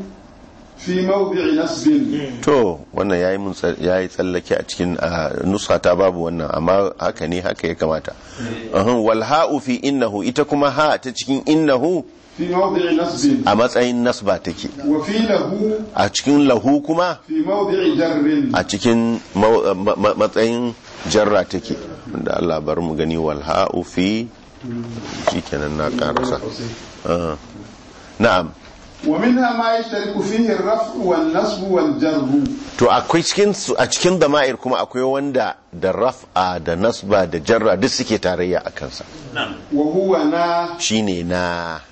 في موضع نصب to wannan yayi mun tsa- yayi tsallake a cikin ah, nusa ta babu wannan amma haka ne haka ya kamata Uhum, wal ha'u fi innahu ita kuma ha ta cikin innahu في موضع نصب a matsayin nasba take وفي له a cikin lahu kuma في موضع جر a cikin mau- ma- ma- matsayin jarra take da Allah bar mu gani wal ha'u fi shikenan na karasa Ah. na'am ومنها ما يشترك فيه الرفع والنصب والجر to akwai cikin su a cikin dama'ir kuma akwai wanda da raf'a da nasba da jarra duk suke tarayya a kansa وهو نا shine na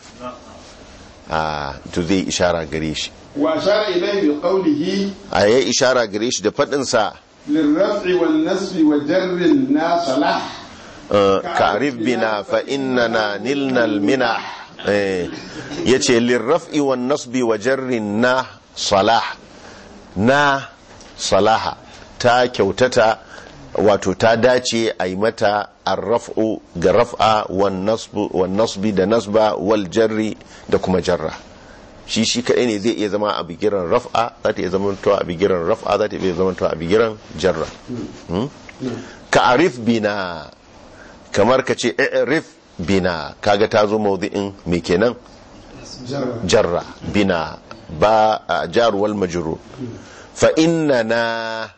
a to zai ishara gare shi وأشار إليه بقوله a yayi ishara gare shi da faɗin sa للرفع والنصب وجر الناس له uh, ka'rif bina fa innana nilna alminah eh yace lirraf'i wan nasbi wa jarrin na salah na salaha ta kyautata wato ta dace a yi mata arraf'u ga raf'a wan nasbu wan nasbi da nasba wal jarri da kuma jarra shi shi kadai ne zai iya zama a bigiran raf'a za ta iya zama a bigiran raf'a za ta iya zama a bigiran jarra Hmm? ka arif bina kamar ka ce i'rif bina kaga ta zo mawdi'in me kenan جر jarra bina ba a jar wal majrur fa innana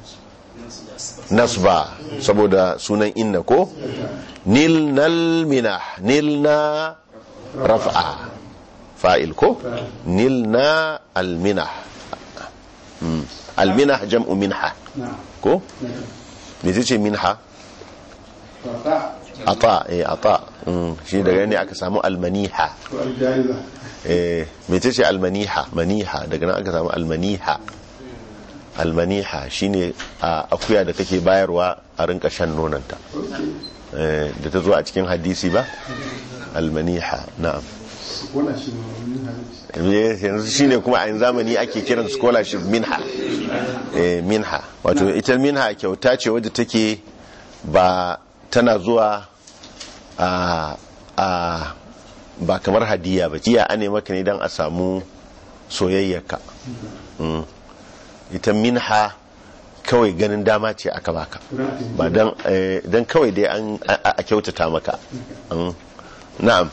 nasba saboda sunan inna ko nilnal minah nilna raf'a fa'il ko nilna al minah Mm. al minah jam'u minha نعم ko me ce minha to ta ata eh ata mm, shi daga ne aka samu almaniha to aljaiza eh mece ce almaniha maniha daga nan aka samu almaniha almaniha shine a akuya da kake bayarwa a rinka shan nonanta eh da ta zo a cikin hadisi ba almaniha na'am wala shi ma wani hadisi Eh, yanzu shine kuma a yanzu zamani ake kiran scholarship minha eh minha wato ita minha kyauta ce wadda take ba tana zuwa a a ba kamar hadiya ba jiya ane maka ne don a samu soyayyarka Mm. ita minha kawai ganin dama ce aka baka ba don eh, don kawai dai an a a kyautata maka Mm. na'am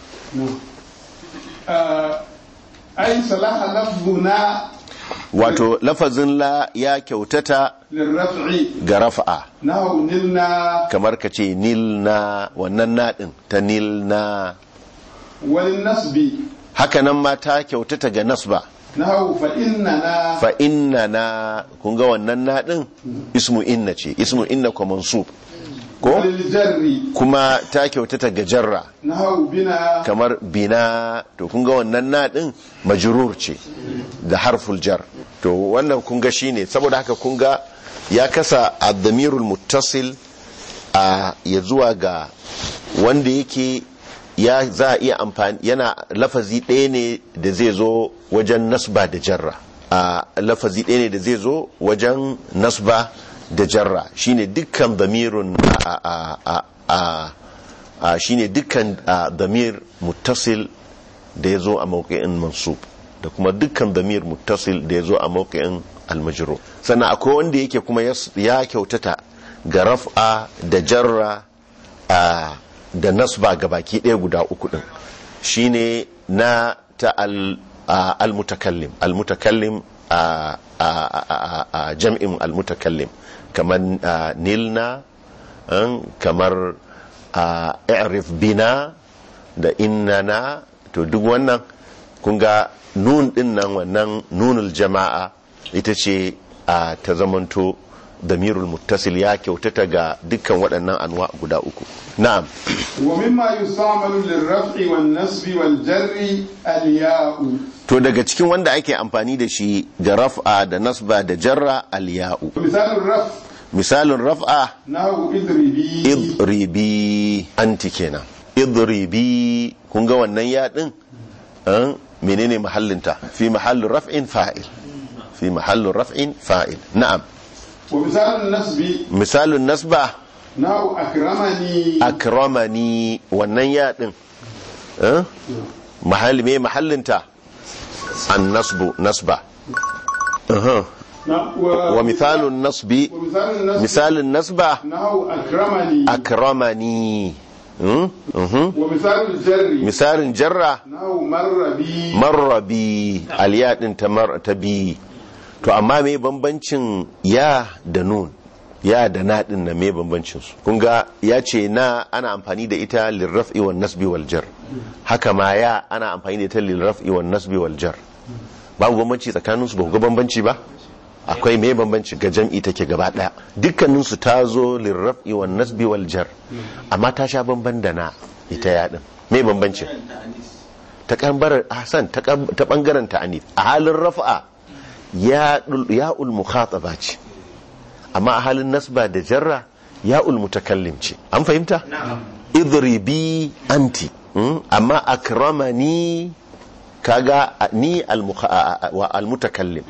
ai salaha lafzuna wato lafazin la ya kyautata lirraf'i ga rafa'a nahu nilna kamar ka ce nil na wannan naɗin ta nil na wal nasbi haka nan ma ta kyautata ga nasba nahu fa innana fa inna na kun ga wannan naɗin ismu inna ce ismu inna ko mansub ko wal jarri kuma ta kyautata ga jarra nahu bina kamar bina to kun ga wannan naɗin majrur ce da harful jar to wannan kun ga shine saboda haka kun ga ya kasa ad-damirul muttasil a ya zuwa ga wanda yake ya za a iya amfani yana lafazi ɗaya ne da zai zo wajen nasba da jarra a lafazi ɗaya ne da zai zo wajen nasba da jarra shine dukkan damirun a a a a a shine dukkan a, damir muttasil da ya zo a mawuƙi'in mansub da kuma dukkan damir muttasil da ya zo a mawuƙi'in almajiro sannan akwai wanda yake kuma yas- ya kyautata ga raf'a da jarra a, da nasba ga baki ɗaya guda uku ɗin shine na ta al- a, almutakallim almutakallim a, a, a, a, a jam'in almutakallim kamar a, nilna an, kamar a i'rif bina da innana to duk wannan kun ga nun din nan wannan nunul jama'a ita ce a ta zamanto damirul muttasil ya kyautata ga dukkan waɗannan anwa guda uku na'am wa mimma yustamalu lirraf'i wan nasbi wal jarri al ya'u to daga cikin wanda ake amfani da shi ga raf'a da nasba da jarra al ya'u misalun raf misalin raf'a nahu idribi idribi anti kenan idribi kun ga wannan ya din an menene mahallinta fi mahallin raf'in fa'il fi mahallin raf'in fa'il na'am wa misalun nasbi misalin nasba nahu akramani akramani wannan ya din an mahalli me mahallinta an nasbu nasba Aha. Na- wa misalun nasbi wa misalun nasbi misalin nasba nahu akramani akramani Hmm? Mhm. wa misalun jarri misalin jarra nahu marrabi marrabi aliya din ta mar ta bi to amma me bambancin ya da nun ya da na din na me bambancin su kun ga ya ce na ana amfani da ita lirraf'i wan nasbi wal jar haka ma ya ana amfani da ita lirraf'i wan nasbi wal jar babu bambanci tsakanin su ba ku ga bambanci ba akwai me bambanci ga jam'i take gaba daya dukkanin su ta zo lirraf'i wan nasbi wal jar amma ta sha bamban da na ita ya din me bambancin ta kambarar hasan ta kam- ta bangaren ta'anif a halin rafa'a ya ya'ul mukhataba ce amma a halin nasba da jarra ya'ul mutakallim ce an fahimta idribi anti mm? amma akramani kaga a- ni al mukha- a- a- wa al mutakallim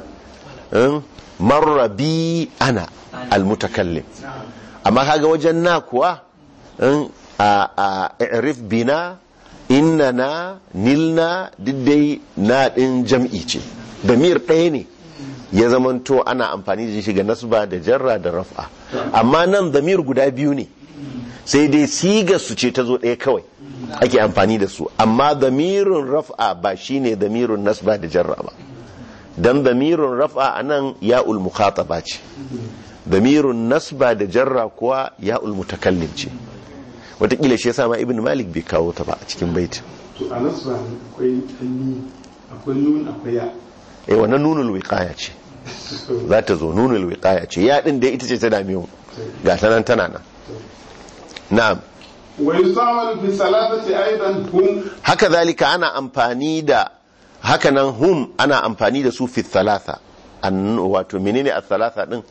Mm? marra bi ana al mutakallim amma kaga wajen na kuwa in a a i'rif bina innana nilna diddai na din jam'i ce damir ɗaya ne ya zamanto ana amfani da shi ga nasba da jarra da raf'a amma nan damir guda biyu ne sai dai siga su ce ta zo ɗaya kawai ake amfani da su amma damirin raf'a ba shine damirin nasba da jarra ba dan damirin raf'a anan ya'ul mukhataba ce damirun nasba da jarra kuwa ya'ul mutakallim ce wataƙila shi yasa ma ibn malik bai kawo ta ba a cikin baitin to a nasba akwai ni akwai nun akwai ya eh wannan nunul wiqaya ce za ta zo nunul wiqaya ce ya din da ita ce ta dame mu ga ta nan tana nan na'am ويستعمل في الثلاثة أيضا هم haka zalika ana amfani da hakanan hum ana amfani da su fi thalatha an wato menene a thalatha din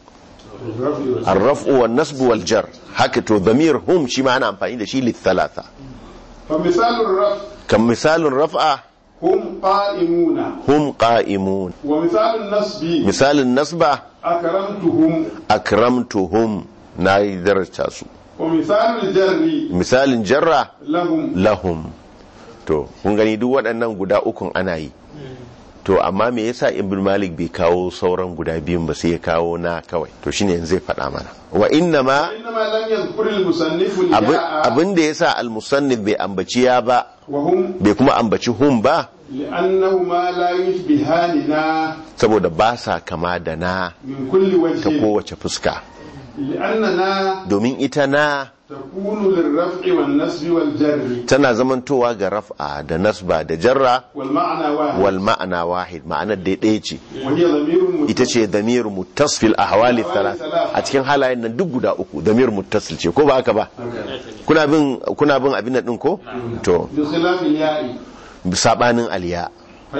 arraf'u wan nasbu wal jar haka to dhamir hum shi ma ana amfani da shi li thalatha فمثال الرفع kan misalin raf'a هم قائمون hum qa'imun ومثال النصب misalin nasba أكرمتهم akramtuhum na yi daraja su ومثال الجر misalin jarra لهم lahum to kun gani duk waɗannan guda ukun ana yi to amma me yasa ibn malik bai kawo sauran guda biyun ba sai ya kawo na kawai to shine yanzu zai faɗa mana wa inna ma إنما لم يذكر المصنف abin الياء abin da yasa al-musannif bai ambaci ya ba وهم bai kuma ambaci hum ba لأنهما لا يشبهاننا saboda ba sa kama da na من كل ta وجه kowace fuska لأننا domin ita na تكون للرفع والنصب والجر tana zamantowa ga raf'a da nasba da jarra والمعنى واحد wal ma'ana wahid ma'anar da ɗaya ce وهي ضمير ita ce damir muttasfil ahwali thalath a cikin halayen nan duk guda uku damir muttasil ce ko ba haka ba kuna bin kuna bin abin nan din ko to بخلاف الياء sabanin aliya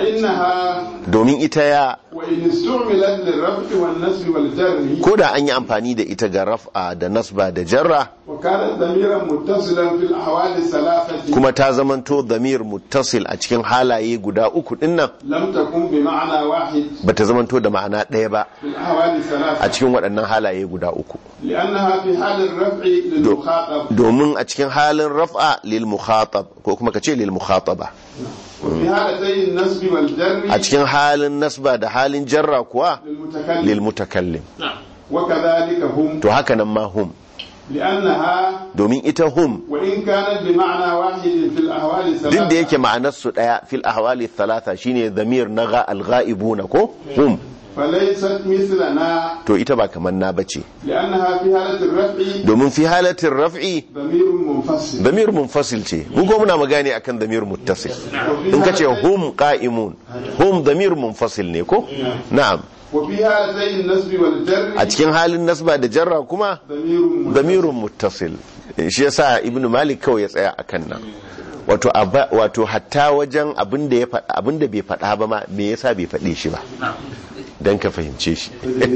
فإنها domin ita ya وإن استعملت للرفع والنصب والجر ko da an yi amfani da ita ga raf'a da nasba da jarra وكانت ضميرا متصلا في الأحوال الثلاثة kuma ta zamanto damir muttasil a cikin halaye guda uku din nan لم تكن بمعنى واحد bata zamanto da ma'ana ɗaya ba في الأحوال a الثلاثة cikin waɗannan halaye guda uku لأنها في حال الرفع للمخاطب domin a cikin halin raf'a lil mukhatab ko kuma kace lil mukhataba وفي حالتي النصب والجر a cikin halin nasba da halin jarra kuwa للمتكلم lil mutakallim وكذلك هم to haka nan ma hum لأنها domin ita hum وإن كانت بمعنى واحد في الأحوال duk da yake الثلاثة ma'anar su daya fil ahwali thalatha shine zamir na ga al-ghaibuna ko hum فليست مثلنا to ita ba kamar na bace لأنها في حالة الرفع domin fi halatin raf'i ضمير منفصل damir munfasil ce mun ko muna magana akan damir muttasil in ka ce hum qa'imun hum damir munfasil ne ko na'am وفي حالتي النصب والجر a cikin halin nasba da jarra kuma ضمير منفصل damirun muttasil shi yasa ibnu malik kawai ya tsaya akan nan wato aba- wato hatta wajen abin da ya faɗa abin da bai faɗa ba ma me yasa bai faɗe shi ba dan ka fahimce shi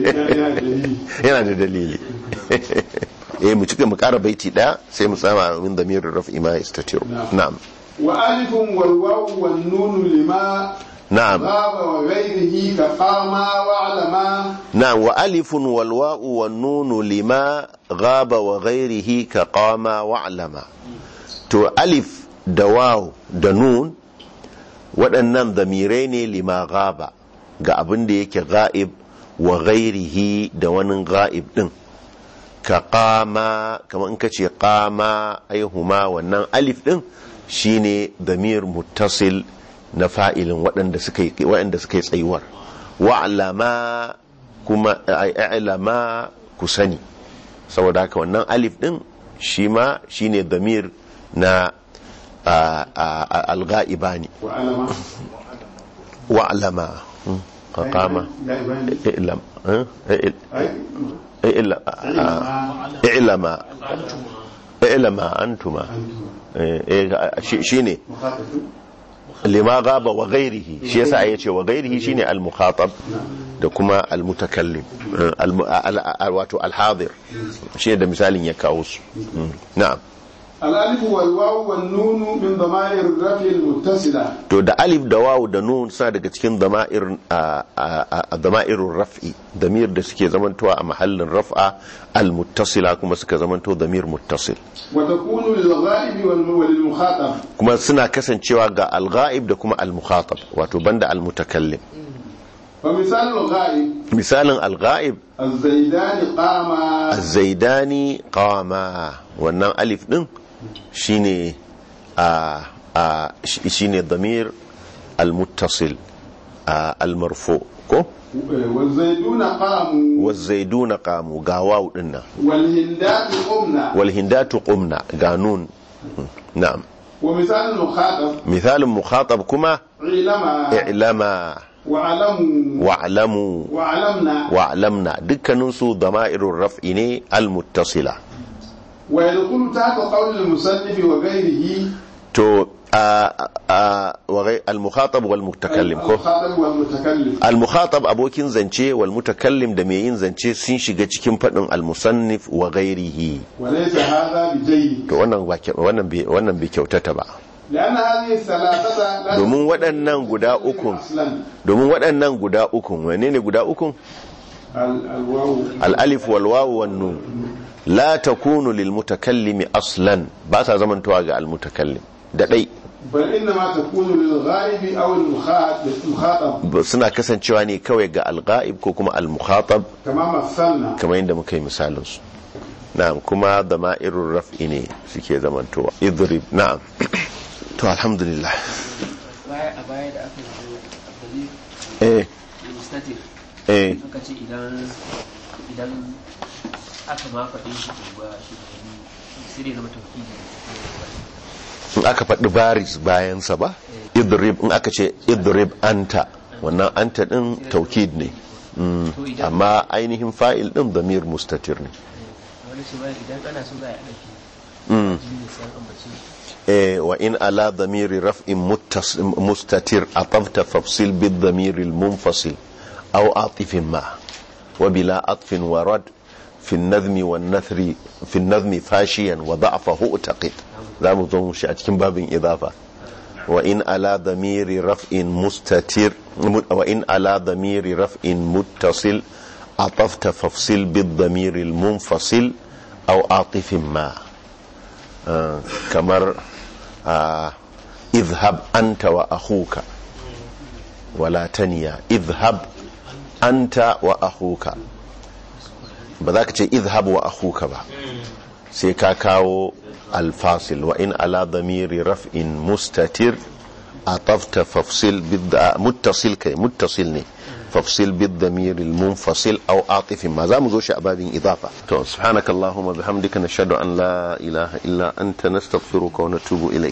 yana da dalili eh mu cika mu ƙara baiti ɗaya sai mu tsama min damirin raf'i ma yastatiru na'am وألف والواو والنون لما na'am غاب وغيره كقاما وعلما na'am wa alifun wal wa'u wan nunu lima ghaba wa ghairihi ka qama wa alama to alif da waw da nun waɗannan damirai ne lima ghaba ga abin da yake ga'ib wa ghairihi da wani ga'ib din ka qama kamar in ka ce qama aihuma wannan alif din shine damir muttasil na fa'ilin waɗanda suka yi waɗanda suka yi tsayuwar wa'lama kuma i'lama ku sani saboda haka wannan alif din shi ma shine damir na al-ghaibani وعلما wa'lama hmm, ka qama i'lam eh, i'l- أي i'lam i'lama i'lama antuma eh, eh, shi- shine مخاطب lima gaba wa gairihi shi yasa ya ce wa gairihi shine al-mukhatab da kuma al-mutakallim al- al- al- wato al-hadir shi da misalin ya kawo su Mm. na'am الألف والواو والنون من ضمائر الرفع المتصلة to da alif da wawu da nun suna daga cikin dama'ir a- a- a- dama'irun raf'i damir da suke zamantowa a mahallin raf'a al-muttasila kuma suka zamanto damir muttasil وتكون للغائب والم- وللمخاطب kuma suna kasancewa ga al-ghaib da kuma al-mukhatab wato banda al-mutakallim فمثال الغائب misalin al-ghaib الزيدان قاما zaidani qama wannan alif din shine a a shi- shine damir almuttasil a almarfu ko والزيدون قاموا wazaiduna qamu ga waw din nan والهندات قمنا wal hindatu qumna ga nun na'am ومثال المخاطب misalin mukhatab kuma علما i'lama وعلموا wa'lamu وعلمنا wa'lamna dukkanin su dama'irur raf'i ne almuttasila ويدخل تحت قول المصنف وغيره to a a wa gai- al-mukhatab wal mutakallim ko الخاطب والمتكلم al-mukhatab abokin zance wal mutakallim da mai yin zance sun shiga cikin fadin al-musannif wa ghairihi وليس هذا بجيد to wannan ba kyau- wannan bai wannan bai kyautata ba لأن هذه الثلاثة لا domin waɗannan guda ukun أصلا domin waɗannan guda ukun wane ne guda ukun ال- الواو al-alif wal wawu wan nun la takunu lil mutakallimi aslan ba sa zamantowa ga al-mutakallim da dai بل إنما تكون للغائب أو المخاطب المخاطب suna kasancewa ne kawai ga al-ghaib ko kuma al-mukhatab كما مثلنا kamar yadda muka yi misalin su na'am kuma da ma'irun raf'i ne suke zamantowa idrib na'am to alhamdulillah baya a baya da aka yi abdali eh mustatir eh aka ce idan idan aka ma faɗi shi to ba shi da wani sai dai zama tauhidi in aka faɗi baris bayansa ba idrib in aka ce idrib anta wannan anta din taukid ne Mm, amma ainihin fa'il din damir mustatir ne wani ce ba idan ana so za a yi ɗauki Mm. jini sai an ambace eh wa in ala damiri raf'in muttas- mustatir atafta fafsil bid damiri munfasil aw atifin ma wa bila atfin wa rad fi an-nazmi wan nathri fi an-nazmi fashiyan wa da'fahu taqid zamu zo mu shi a cikin babin idafa wa in ala damiri raf'in mustatir wa in ala damiri raf'in muttasil atafta fafsil bid damiri munfasil aw atifin ma آه، kamar آه، اذهب أنت وأخوك ولا تنيا اذهب أنت وأخوك بذاك تي اذهب وأخوك با سيكاكاو الفاصل وإن على ضمير رفع مستتر عطفت فافصل بالد... متصل كي متصل ني فافصل بالضمير المنفصل أو عاطف ما زام زوش أباب إضافة تو سبحانك اللهم وبحمدك نشهد أن لا إله إلا أنت نستغفرك ونتوب إليك